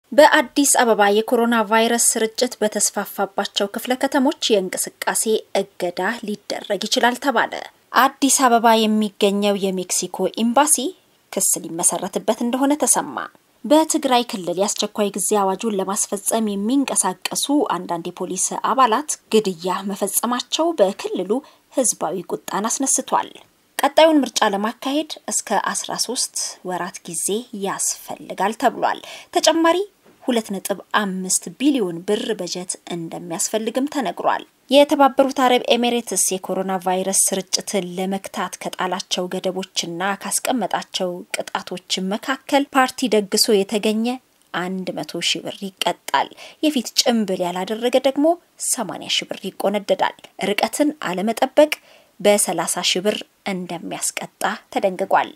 በአዲስ አበባ የኮሮና ቫይረስ ስርጭት በተስፋፋባቸው ክፍለ ከተሞች የእንቅስቃሴ እገዳ ሊደረግ ይችላል ተባለ። አዲስ አበባ የሚገኘው የሜክሲኮ ኤምባሲ ክስ ሊመሰረትበት እንደሆነ ተሰማ። በትግራይ ክልል የአስቸኳይ ጊዜ አዋጁን ለማስፈጸም የሚንቀሳቀሱ አንዳንድ የፖሊስ አባላት ግድያ መፈጸማቸው በክልሉ ሕዝባዊ ቁጣን አስነስቷል። ቀጣዩን ምርጫ ለማካሄድ እስከ 13 ወራት ጊዜ ያስፈልጋል ተብሏል። ተጨማሪ 2.5 ቢሊዮን ብር በጀት እንደሚያስፈልግም ተነግሯል። የተባበሩት አረብ ኤሚሬትስ የኮሮና ቫይረስ ስርጭትን ለመክታት ከጣላቸው ገደቦችና ካስቀመጣቸው ቅጣቶች መካከል ፓርቲ ደግሶ የተገኘ አንድ መቶ ሺህ ብር ይቀጣል። የፊት ጭንብል ያላደረገ ደግሞ 80 ሺህ ብር ይቆነደዳል። ርቀትን አለመጠበቅ በ30 ሺህ ብር እንደሚያስቀጣ ተደንግጓል።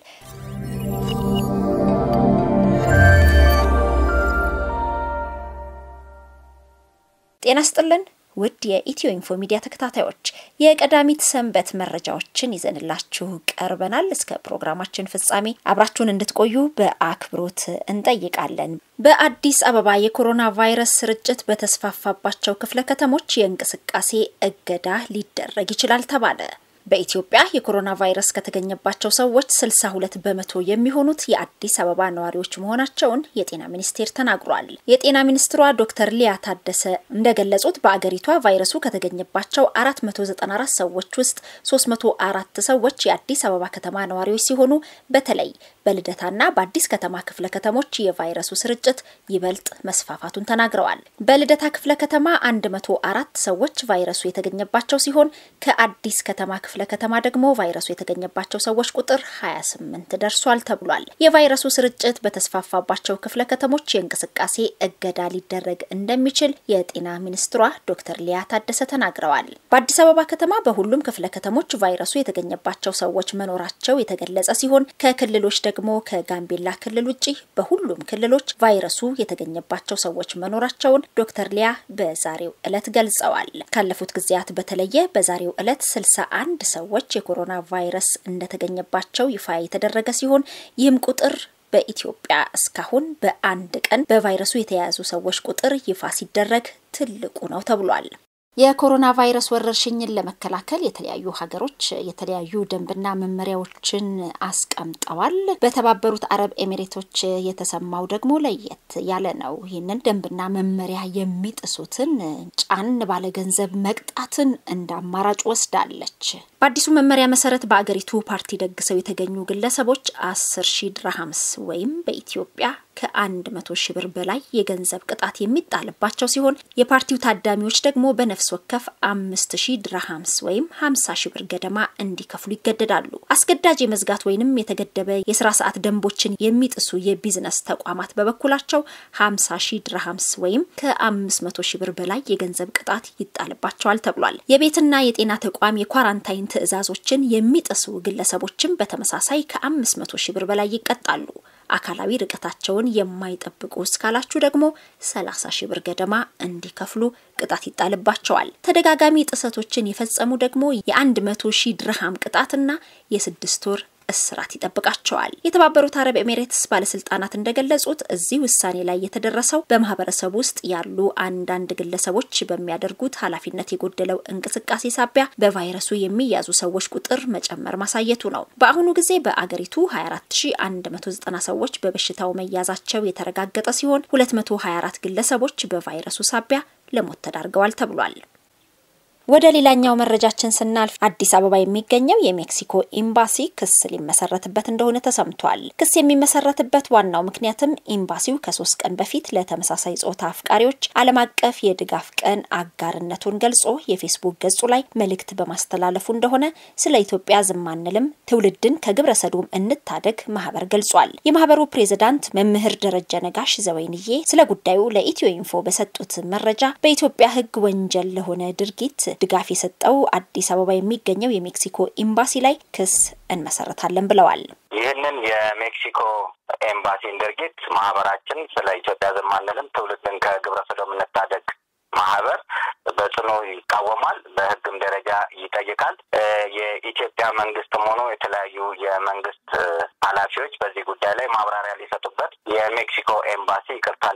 ጤና ስጥልን ውድ የኢትዮ ኢንፎ ሚዲያ ተከታታዮች የቀዳሚት ሰንበት መረጃዎችን ይዘንላችሁ ቀርበናል። እስከ ፕሮግራማችን ፍጻሜ አብራችሁን እንድትቆዩ በአክብሮት እንጠይቃለን። በአዲስ አበባ የኮሮና ቫይረስ ስርጭት በተስፋፋባቸው ክፍለ ከተሞች የእንቅስቃሴ እገዳ ሊደረግ ይችላል ተባለ። በኢትዮጵያ የኮሮና ቫይረስ ከተገኘባቸው ሰዎች 62 በመቶ የሚሆኑት የአዲስ አበባ ነዋሪዎች መሆናቸውን የጤና ሚኒስቴር ተናግሯል። የጤና ሚኒስትሯ ዶክተር ሊያ ታደሰ እንደገለጹት በአገሪቷ ቫይረሱ ከተገኘባቸው 494 ሰዎች ውስጥ 304 ሰዎች የአዲስ አበባ ከተማ ነዋሪዎች ሲሆኑ በተለይ በልደታና በአዲስ ከተማ ክፍለ ከተሞች የቫይረሱ ስርጭት ይበልጥ መስፋፋቱን ተናግረዋል። በልደታ ክፍለ ከተማ 104 ሰዎች ቫይረሱ የተገኘባቸው ሲሆን ከአዲስ ከተማ ክፍለ ከተማ ደግሞ ቫይረሱ የተገኘባቸው ሰዎች ቁጥር 28 ደርሷል ተብሏል። የቫይረሱ ስርጭት በተስፋፋባቸው ክፍለ ከተሞች የእንቅስቃሴ እገዳ ሊደረግ እንደሚችል የጤና ሚኒስትሯ ዶክተር ሊያ ታደሰ ተናግረዋል። በአዲስ አበባ ከተማ በሁሉም ክፍለ ከተሞች ቫይረሱ የተገኘባቸው ሰዎች መኖራቸው የተገለጸ ሲሆን ከክልሎች ደግሞ ከጋምቤላ ክልል ውጭ በሁሉም ክልሎች ቫይረሱ የተገኘባቸው ሰዎች መኖራቸውን ዶክተር ሊያ በዛሬው ዕለት ገልጸዋል። ካለፉት ጊዜያት በተለየ በዛሬው ዕለት 61 ሰዎች የኮሮና ቫይረስ እንደተገኘባቸው ይፋ የተደረገ ሲሆን ይህም ቁጥር በኢትዮጵያ እስካሁን በአንድ ቀን በቫይረሱ የተያያዙ ሰዎች ቁጥር ይፋ ሲደረግ ትልቁ ነው ተብሏል። የኮሮና ቫይረስ ወረርሽኝን ለመከላከል የተለያዩ ሀገሮች የተለያዩ ደንብና መመሪያዎችን አስቀምጠዋል። በተባበሩት አረብ ኤሚሬቶች የተሰማው ደግሞ ለየት ያለ ነው። ይህንን ደንብና መመሪያ የሚጥሱትን ጫን ባለ ገንዘብ መቅጣትን እንደ አማራጭ ወስዳለች። በአዲሱ መመሪያ መሰረት በአገሪቱ ፓርቲ ደግሰው የተገኙ ግለሰቦች አስር ሺህ ድርሃምስ ወይም በኢትዮጵያ ከአንድ መቶ ሺህ ብር በላይ የገንዘብ ቅጣት የሚጣልባቸው ሲሆን የፓርቲው ታዳሚዎች ደግሞ በነፍስ ወከፍ አምስት ሺህ ድርሃምስ ወይም ሀምሳ ሺህ ብር ገደማ እንዲከፍሉ ይገደዳሉ። አስገዳጅ የመዝጋት ወይንም የተገደበ የስራ ሰዓት ደንቦችን የሚጥሱ የቢዝነስ ተቋማት በበኩላቸው ሀምሳ ሺህ ድርሃምስ ወይም ከአምስት መቶ ሺህ ብር በላይ የገንዘብ ቅጣት ይጣልባቸዋል ተብሏል። የቤትና የጤና ተቋም የኳራንታይን ትዕዛዞችን የሚጥሱ ግለሰቦችም በተመሳሳይ ከአምስት መቶ ሺህ ብር በላይ ይቀጣሉ። አካላዊ ርቀታቸውን የማይጠብቁ እስካላችሁ ደግሞ 30 ሺህ ብር ገደማ እንዲከፍሉ ቅጣት ይጣልባቸዋል። ተደጋጋሚ ጥሰቶችን የፈጸሙ ደግሞ የ100 ሺህ ድርሃም ቅጣትና የስድስት ወር እስራት ይጠብቃቸዋል። የተባበሩት አረብ ኤሚሬትስ ባለስልጣናት እንደገለጹት እዚህ ውሳኔ ላይ የተደረሰው በማህበረሰብ ውስጥ ያሉ አንዳንድ ግለሰቦች በሚያደርጉት ኃላፊነት የጎደለው እንቅስቃሴ ሳቢያ በቫይረሱ የሚያዙ ሰዎች ቁጥር መጨመር ማሳየቱ ነው። በአሁኑ ጊዜ በአገሪቱ 24190 ሰዎች በበሽታው መያዛቸው የተረጋገጠ ሲሆን 224 ግለሰቦች በቫይረሱ ሳቢያ ለሞት ተዳርገዋል ተብሏል። ወደ ሌላኛው መረጃችን ስናልፍ አዲስ አበባ የሚገኘው የሜክሲኮ ኤምባሲ ክስ ሊመሰረትበት እንደሆነ ተሰምቷል። ክስ የሚመሰረትበት ዋናው ምክንያትም ኤምባሲው ከሶስት ቀን በፊት ለተመሳሳይ ጾታ አፍቃሪዎች ዓለም አቀፍ የድጋፍ ቀን አጋርነቱን ገልጾ የፌስቡክ ገጹ ላይ መልእክት በማስተላለፉ እንደሆነ ስለ ኢትዮጵያ ዝም አንልም፣ ትውልድን ከግብረ ሰዶም እንታደግ ማህበር ገልጿል። የማህበሩ ፕሬዝዳንት መምህር ደረጀ ነጋሽ ዘወይንዬ ስለ ጉዳዩ ለኢትዮ ኢንፎ በሰጡት መረጃ በኢትዮጵያ ሕግ ወንጀል ለሆነ ድርጊት ድጋፍ የሰጠው አዲስ አበባ የሚገኘው የሜክሲኮ ኤምባሲ ላይ ክስ እንመሰረታለን ብለዋል። ይህንን የሜክሲኮ ኤምባሲን ድርጊት ማህበራችን ስለ ኢትዮጵያ ዝም አንልም ትውልድን ከግብረ ሰዶም እንታደግ ማህበር በጽኑ ይቃወማል። በህግም ደረጃ ይጠይቃል። የኢትዮጵያ መንግስትም ሆኖ የተለያዩ የመንግስት ኃላፊዎች በዚህ ጉዳይ ላይ ማብራሪያ ሊሰጡበት የሜክሲኮ ኤምባሲ ይቅርታ እንዲጠይቅ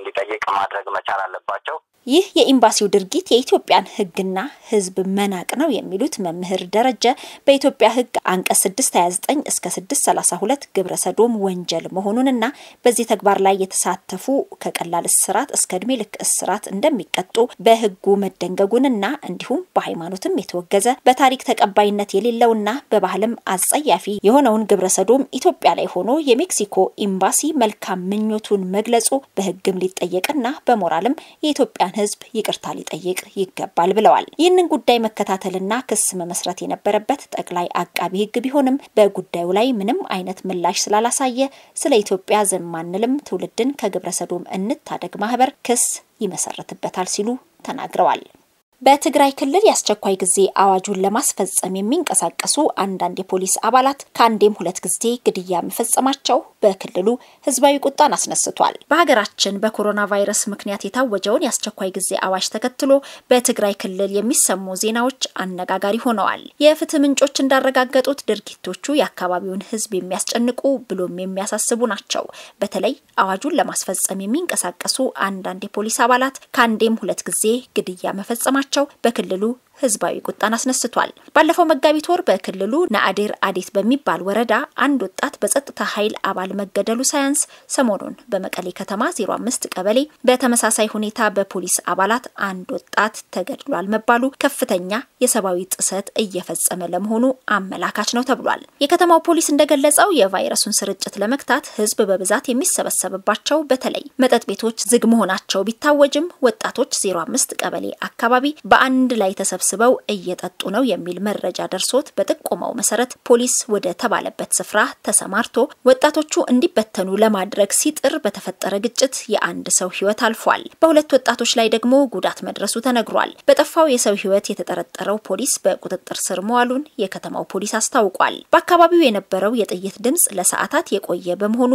ማድረግ መቻል አለባቸው። ይህ የኤምባሲው ድርጊት የኢትዮጵያን ሕግና ሕዝብ መናቅ ነው የሚሉት መምህር ደረጀ በኢትዮጵያ ሕግ አንቀጽ 629 እስከ 632 ግብረ ሰዶም ወንጀል መሆኑንና በዚህ ተግባር ላይ የተሳተፉ ከቀላል እስራት እስከ እድሜ ልክ እስራት እንደሚቀጡ በሕጉ መደንገጉንና እንዲሁም በሃይማኖትም የተወገዘ በታሪክ ተቀባይነት የሌለውና በባህልም አጸያፊ የሆነውን ግብረ ሰዶም ኢትዮጵያ ላይ ሆኖ የሜክሲኮ ኤምባሲ መልካም ምኞቱን መግለጹ በሕግም ሊጠየቅና በሞራልም የኢትዮጵያን ህዝብ ይቅርታ ሊጠይቅ ይገባል ብለዋል። ይህንን ጉዳይ መከታተልና ክስ መመስረት የነበረበት ጠቅላይ አቃቢ ህግ ቢሆንም በጉዳዩ ላይ ምንም አይነት ምላሽ ስላላሳየ ስለ ኢትዮጵያ ዝም አንልም፣ ትውልድን ከግብረ ሰዶም እንታደግ ማህበር ክስ ይመሰርትበታል ሲሉ ተናግረዋል። በትግራይ ክልል የአስቸኳይ ጊዜ አዋጁን ለማስፈጸም የሚንቀሳቀሱ አንዳንድ የፖሊስ አባላት ከአንዴም ሁለት ጊዜ ግድያ መፈጸማቸው በክልሉ ህዝባዊ ቁጣን አስነስቷል። በሀገራችን በኮሮና ቫይረስ ምክንያት የታወጀውን የአስቸኳይ ጊዜ አዋጅ ተከትሎ በትግራይ ክልል የሚሰሙ ዜናዎች አነጋጋሪ ሆነዋል። የፍትህ ምንጮች እንዳረጋገጡት ድርጊቶቹ የአካባቢውን ህዝብ የሚያስጨንቁ ብሎም የሚያሳስቡ ናቸው። በተለይ አዋጁን ለማስፈጸም የሚንቀሳቀሱ አንዳንድ የፖሊስ አባላት ከአንዴም ሁለት ጊዜ ግድያ መፈጸማቸው ቸው በክልሉ ህዝባዊ ቁጣን አስነስቷል። ባለፈው መጋቢት ወር በክልሉ ናአዴር አዴት በሚባል ወረዳ አንድ ወጣት በጸጥታ ኃይል አባል መገደሉ ሳያንስ ሰሞኑን በመቀሌ ከተማ 05 ቀበሌ በተመሳሳይ ሁኔታ በፖሊስ አባላት አንድ ወጣት ተገድሏል መባሉ ከፍተኛ የሰብአዊ ጥሰት እየፈጸመ ለመሆኑ አመላካች ነው ተብሏል። የከተማው ፖሊስ እንደገለጸው የቫይረሱን ስርጭት ለመግታት ህዝብ በብዛት የሚሰበሰብባቸው በተለይ መጠጥ ቤቶች ዝግ መሆናቸው ቢታወጅም ወጣቶች 05 ቀበሌ አካባቢ በአንድ ላይ ተሰብስበው ስበው እየጠጡ ነው የሚል መረጃ ደርሶት በጥቆማው መሰረት ፖሊስ ወደ ተባለበት ስፍራ ተሰማርቶ ወጣቶቹ እንዲበተኑ ለማድረግ ሲጥር በተፈጠረ ግጭት የአንድ ሰው ህይወት አልፏል። በሁለት ወጣቶች ላይ ደግሞ ጉዳት መድረሱ ተነግሯል። በጠፋው የሰው ህይወት የተጠረጠረው ፖሊስ በቁጥጥር ስር መዋሉን የከተማው ፖሊስ አስታውቋል። በአካባቢው የነበረው የጥይት ድምጽ ለሰዓታት የቆየ በመሆኑ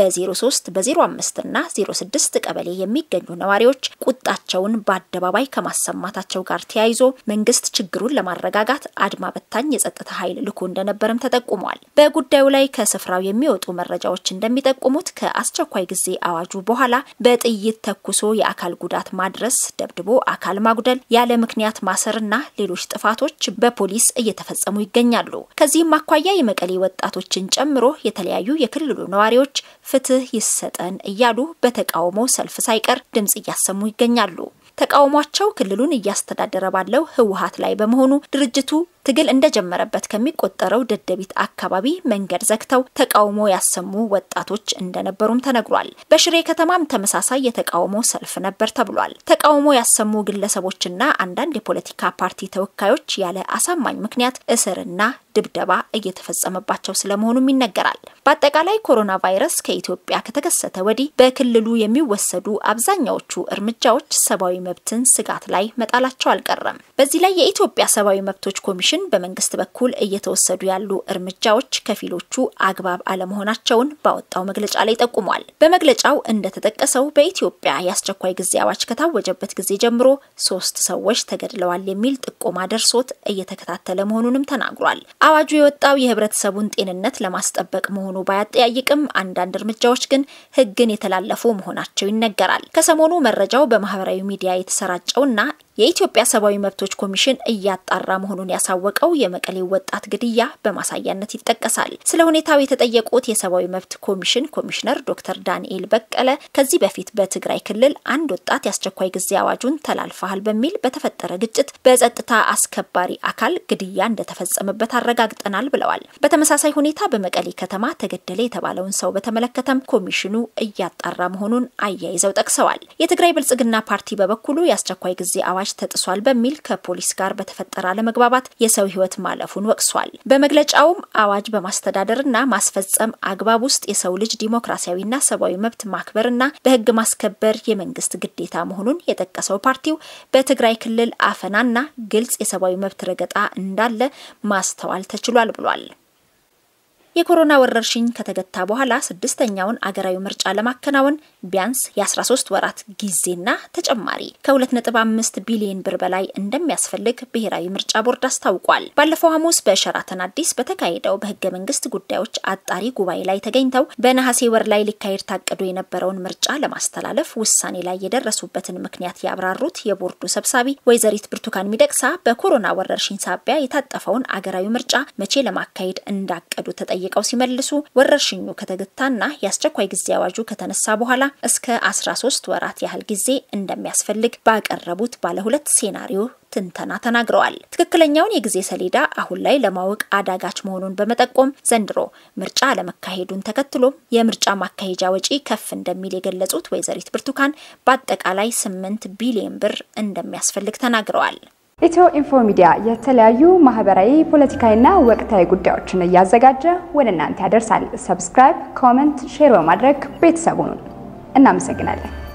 በ03 በ05 እና 06 ቀበሌ የሚገኙ ነዋሪዎች ቁጣቸውን በአደባባይ ከማሰማታቸው ጋር ተያይዞ መንግስት ችግሩን ለማረጋጋት አድማ በታኝ የጸጥታ ኃይል ልኮ እንደነበርም ተጠቁሟል። በጉዳዩ ላይ ከስፍራው የሚወጡ መረጃዎች እንደሚጠቁሙት ከአስቸኳይ ጊዜ አዋጁ በኋላ በጥይት ተኩሶ የአካል ጉዳት ማድረስ፣ ደብድቦ አካል ማጉደል፣ ያለ ምክንያት ማሰርና ሌሎች ጥፋቶች በፖሊስ እየተፈጸሙ ይገኛሉ። ከዚህም አኳያ የመቀሌ ወጣቶችን ጨምሮ የተለያዩ የክልሉ ነዋሪዎች ፍትህ ይሰጠን እያሉ በተቃውሞ ሰልፍ ሳይቀር ድምጽ እያሰሙ ይገኛሉ። ተቃውሟቸው ክልሉን እያስተዳደረ ባለው ህወሀት ላይ በመሆኑ ድርጅቱ ትግል እንደጀመረበት ከሚቆጠረው ደደቢት አካባቢ መንገድ ዘግተው ተቃውሞ ያሰሙ ወጣቶች እንደነበሩም ተነግሯል። በሽሬ ከተማም ተመሳሳይ የተቃውሞ ሰልፍ ነበር ተብሏል። ተቃውሞ ያሰሙ ግለሰቦችና አንዳንድ የፖለቲካ ፓርቲ ተወካዮች ያለ አሳማኝ ምክንያት እስርና ድብደባ እየተፈጸመባቸው ስለመሆኑም ይነገራል። በአጠቃላይ ኮሮና ቫይረስ ከኢትዮጵያ ከተከሰተ ወዲህ በክልሉ የሚወሰዱ አብዛኛዎቹ እርምጃዎች ሰብአዊ መብትን ስጋት ላይ መጣላቸው አልቀረም። በዚህ ላይ የኢትዮጵያ ሰብአዊ መብቶች ኮሚሽን በመንግስት በኩል እየተወሰዱ ያሉ እርምጃዎች ከፊሎቹ አግባብ አለመሆናቸውን ባወጣው መግለጫ ላይ ጠቁሟል። በመግለጫው እንደተጠቀሰው በኢትዮጵያ የአስቸኳይ ጊዜ አዋጅ ከታወጀበት ጊዜ ጀምሮ ሶስት ሰዎች ተገድለዋል የሚል ጥቆማ ደርሶት እየተከታተለ መሆኑንም ተናግሯል። አዋጁ የወጣው የህብረተሰቡን ጤንነት ለማስጠበቅ መሆኑ ባያጠያይቅም አንዳንድ እርምጃዎች ግን ህግን የተላለፉ መሆናቸው ይነገራል። ከሰሞኑ መረጃው በማህበራዊ ሚዲያ የተሰራጨውና የኢትዮጵያ ሰብአዊ መብቶች ኮሚሽን እያጣራ መሆኑን ያሳወቀው የመቀሌው ወጣት ግድያ በማሳያነት ይጠቀሳል። ስለ ሁኔታው የተጠየቁት የሰብአዊ መብት ኮሚሽን ኮሚሽነር ዶክተር ዳንኤል በቀለ ከዚህ በፊት በትግራይ ክልል አንድ ወጣት የአስቸኳይ ጊዜ አዋጁን ተላልፈሃል በሚል በተፈጠረ ግጭት በጸጥታ አስከባሪ አካል ግድያ እንደተፈጸመበት አረጋግጠናል ብለዋል። በተመሳሳይ ሁኔታ በመቀሌ ከተማ ተገደለ የተባለውን ሰው በተመለከተም ኮሚሽኑ እያጣራ መሆኑን አያይዘው ጠቅሰዋል። የትግራይ ብልጽግና ፓርቲ በበኩሉ የአስቸኳይ ጊዜ አዋጅ ተጥሷል በሚል ከፖሊስ ጋር በተፈጠረ አለመግባባት የሰው ሕይወት ማለፉን ወቅሷል። በመግለጫውም አዋጅ በማስተዳደርና ማስፈጸም አግባብ ውስጥ የሰው ልጅ ዲሞክራሲያዊና ሰብአዊ መብት ማክበርና በሕግ ማስከበር የመንግስት ግዴታ መሆኑን የጠቀሰው ፓርቲው በትግራይ ክልል አፈናና ግልጽ የሰብአዊ መብት ረገጣ እንዳለ ማስተዋል ተችሏል ብሏል። የኮሮና ወረርሽኝ ከተገታ በኋላ ስድስተኛውን አገራዊ ምርጫ ለማከናወን ቢያንስ የ13 ወራት ጊዜና ተጨማሪ ከ2.5 ቢሊዮን ብር በላይ እንደሚያስፈልግ ብሔራዊ ምርጫ ቦርድ አስታውቋል። ባለፈው ሐሙስ በሸራተን አዲስ በተካሄደው በህገ መንግስት ጉዳዮች አጣሪ ጉባኤ ላይ ተገኝተው በነሐሴ ወር ላይ ሊካሄድ ታቅዶ የነበረውን ምርጫ ለማስተላለፍ ውሳኔ ላይ የደረሱበትን ምክንያት ያብራሩት የቦርዱ ሰብሳቢ ወይዘሪት ብርቱካን ሚደቅሳ በኮሮና ወረርሽኝ ሳቢያ የታጠፈውን አገራዊ ምርጫ መቼ ለማካሄድ እንዳቀዱ ተጠይቀው ሲመልሱ ወረርሽኙ ከተገታና የአስቸኳይ ጊዜ አዋጁ ከተነሳ በኋላ እስከ 13 ወራት ያህል ጊዜ እንደሚያስፈልግ ባቀረቡት ባለ ሁለት ሴናሪዮ ትንተና ተናግረዋል። ትክክለኛውን የጊዜ ሰሌዳ አሁን ላይ ለማወቅ አዳጋች መሆኑን በመጠቆም ዘንድሮ ምርጫ አለመካሄዱን ተከትሎም የምርጫ ማካሄጃ ወጪ ከፍ እንደሚል የገለጹት ወይዘሪት ብርቱካን በአጠቃላይ 8 ቢሊዮን ብር እንደሚያስፈልግ ተናግረዋል። ኢትዮ ኢንፎ ሚዲያ የተለያዩ ማህበራዊ፣ ፖለቲካዊና ወቅታዊ ጉዳዮችን እያዘጋጀ ወደ እናንተ ያደርሳል። ሰብስክራይብ፣ ኮመንት፣ ሼር በማድረግ ቤተሰቡን እናመሰግናለን።